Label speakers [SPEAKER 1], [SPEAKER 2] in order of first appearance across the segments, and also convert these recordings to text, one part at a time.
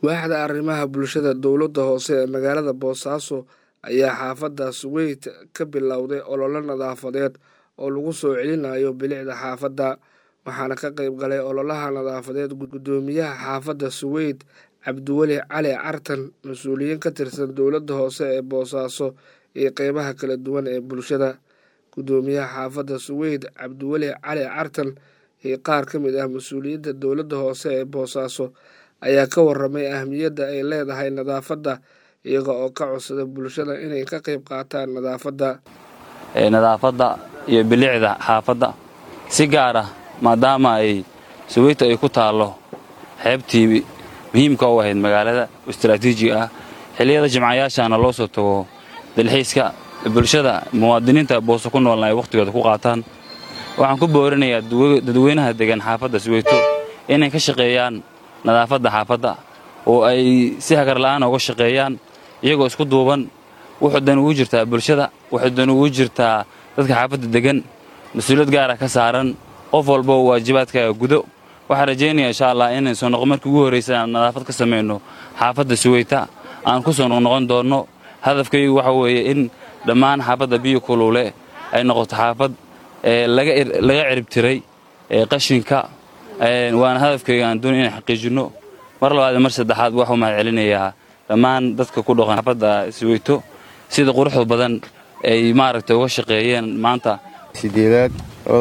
[SPEAKER 1] waaxda arrimaha bulshada dowladda hoose ee magaalada boosaaso ayaa xaafadda suweyd ka bilowday ololo nadaafadeed oo lagu soo celinayo bilicda xaafadda waxaana ka qayb galay ololaha nadaafadeed guddoomiyaha xaafadda suweyd cabdiweli cali cartan mas-uuliyiin ka tirsan dowladda hoose ee boosaaso iyo qeybaha kala duwan ee bulshada guddoomiyaha xaafadda suweyd cabdiweli cali cartan iyo qaar ka mid ah mas-uuliyadda dowladda hoose ee boosaaso ayaa ka waramay ahmiyadda ay leedahay nadaafadda iyaga oo ka codsada bulshada inay ka qayb qaataan nadaafadda
[SPEAKER 2] nadaafadda iyo bilicda xaafadda si gaar ah maadaama ay suweyta ay ku taallo xeebtii muhiimka u ahayd magaalada istaraatiijiga ah xilliyada jimcayaashaana loo soo tago dalxiiska bulshada muwaadiniinta booso ku noolna ay wakhtigooda ku qaataan waxaan ku boorinayaa dadweynaha degan xaafadda suweyto inay ka shaqeeyaan nadaafadda xaafadda oo ay si hagarla'aan uga shaqeeyaan iyagoo isku duuban wuxuu dan ugu jirtaa bulshada wuxuu dan ugu jirtaa dadka xaafadda degan mas-uuliyad gaara ka saaran qof walba oo waajibaadkaaga gudo waxaan rajaynaya insha allah inay soo noqo markii ugu horraysa aan nadaafad ka samayno xaafadda suweyta aan ku soo noqnoqon doonno hadafkaygu waxa weeye in dhammaan xaafadda biyo kuluule ay noqoto xaafad laga ciribtiray qashinka waana hadafkayga aan doonay inaan xaqiijinno mar labaad mar saddexaad waxuu mahad celinayaa dhammaan dadka ku dhaqan xaafadda suweyto sida quruxda badan ay maaragtay uga shaqeeyeen maanta
[SPEAKER 3] sideedaad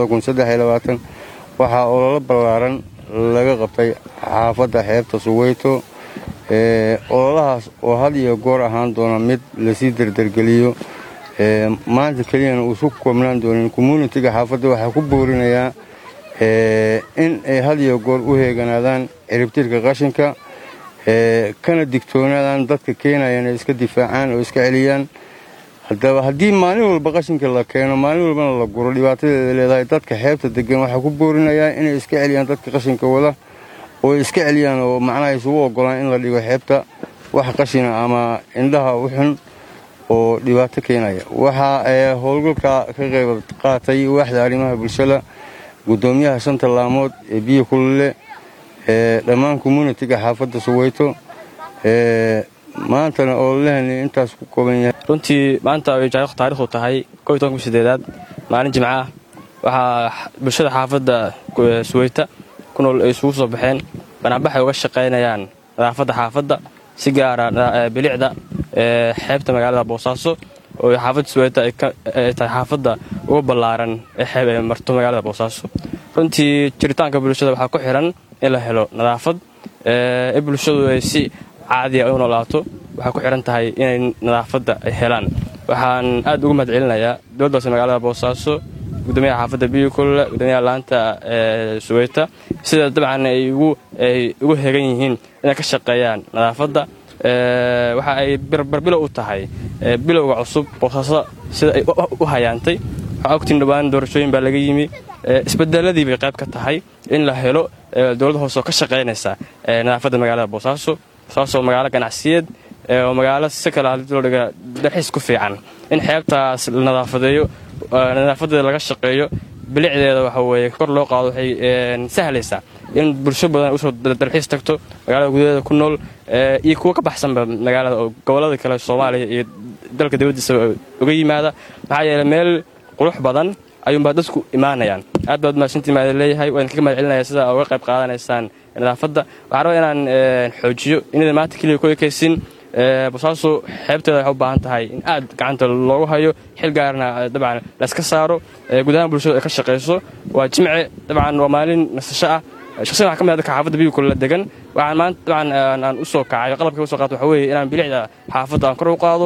[SPEAKER 3] waxaa ololo ballaaran laga qabtay xaafadda xeebta suweyto ololahaas oo had iyo goor ahaan doona mid lasii derdergeliyo maanta keliyana uusu koobnaan doonin communitiga xaafadda waxaa ku boorinayaa in ay had iyo goor u heeganaadaan ciribtirka qashinka kana digtoonaadaan dadka keenaya inay iska difaacaan oo iska celiyaan haddaba haddii maalin walba qashinka la keeno maalin walbana la guro dhibaatadeeda leedahay dadka xeebta degan waxaa ku boorinayaa inay iska celiyaan dadka qashinka wada oo iska celiyaan oo macnaha isugu ogolaan in la dhigo xeebta wax qashina ama indhaha u xun oo dhibaato keenaya waxaa howlgalka ka qayb qaatay waaxda arrimaha bulshada guddoomiyaha shanta laamood ee biyo kulule dhammaan communitiga xaafadda suweyto maantana ololahani intaas ku kooban yahay
[SPEAKER 4] runtii maanta ay taarikhdu tahay sideedaad maalin jimca ah waxaa bulshada xaafadda suweyta ku nool ay isugu soo baxeen banaanbaxay uga shaqaynayaan nadaafadda xaafadda si gaara bilicda xeebta magaalada boosaaso oo xaafadda suweyta ay tahay xaafadda uga ballaaran ee xeeb ee marto magaalada boosaaso runtii jiritaanka bulshada waxaa ku xiran in la helo nadaafad in bulshadu ay si caadiya u noolaato waxay ku xihan tahay inay nadaafadda ay helaan waxaan aad ugu mahad celinayaa dowladdaas magaalada boosaaso gudoomiyaha xaafadda biyo kulule gudoomiyaha laanta suweyta sida dabcan ay ugu hegan yihiin inay ka shaqeeyaan nadaafadda waxa ay barbilow u tahay bilowga cusub boosaaso sida ay u hayaantay waxaa ogtiin dhowaan doorashooyin baa laga yimi isbedeladii bay qayb ka tahay in la helo dowladda hoose oo ka shaqaynaysa nadaafadda magaalada boosaaso boosaaso magaalo ganacsiyeed oo magaalo si kale hadii loo dhiga dalxiis ku fiican in xeebtaas la nadaafadeeyo nadaafadeeda laga shaqeeyo bilicdeeda waxa weeye kor loo qaado waxay sahlaysaa in bulsho badan usoo dalxiis tagto magaalada gudaheeda ku nool iyo kuwa ka baxsanba magaalada oo gobollada kale soomaaliya iyo dalka dibaddiisa uga yimaada maxaa yeele meel qurux badan ayuunbaa dadku imaanayaan aad baad mahadsantii maada leeyahay waan kaga mahad celinaya sida uga qayb qaadanaysaan nadaafadda waxaan rabaa inaan xoojiyo inaydan maanta keliya ku ekaysin bosaaso xeebteeda waxay u baahan tahay in aad gacanta loogu hayo xil gaarna dabcan layska saaro gudahaan bulshadu ay ka shaqayso waa jimce dabcan waa maalin nasasho ah shaqsiyan waxaa ka mid ah dadka xaafadda biyo kula degan waxaan maanta dabcan aan u soo kacay qalabka usoo qaato waxa weeye inaan bilicda xaafadda aan kor u qaado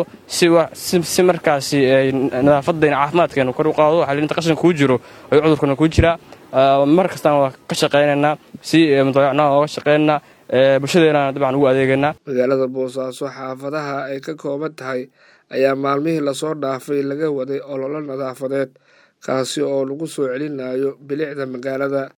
[SPEAKER 4] si markaasi nadaafadayna caafimaadkeenu kor u qaado xalilinta qashinka kuu jiro oo cudurkana kuu jiraa mar kastaan waa ka shaqaynaynaa si mudayacnaha ooga shaqaynaynaa bulshadeena dabcan ugu adeegaynaa
[SPEAKER 1] magaalada boosaaso xaafadaha ay ka kooban tahay ayaa maalmihii lasoo dhaafay laga waday ololo nadaafadeed kaasi oo lagu soo celinayo bilicda magaalada